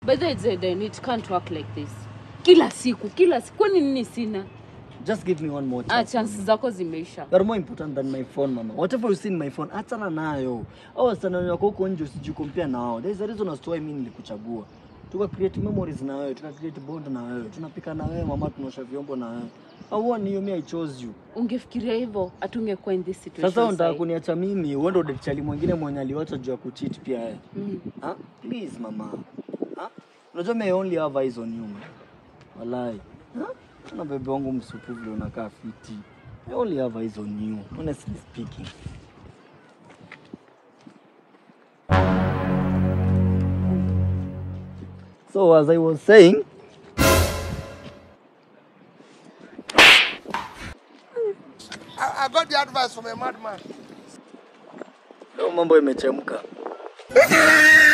By the way, Zayden, it can't work like this. Kila siku, kila siku. Kwani nini sina? Just give me one more Ah, chance. chances zako zimeisha. You are more important than my phone mama. Whatever you see in my phone, achana nayo. Au wasichana wako huko nje usijikompea na wao. There is a reason as to why mimi nilikuchagua. Tuka create memories na wewe, tuka create bond na wewe. Tunapika na wewe mama, tunaosha vyombo na wewe. Auoni hiyo mimi I chose you. Ungefikiria hivyo hatungekuwa in this situation. Sasa unataka sahi. kuniacha mimi uende udate chali mwingine mwenye aliwacha juu ya kucheat pia yeye. Mm. Ah, please mama. Ah? Unajua me only have eyes on you. man. Walai. Ah? Na bebe wangu msupu vile unakaa fiti. I only have eyes on you, honestly speaking. So as I was saying, I, I got the advice from a madman. leo mambo imechemka.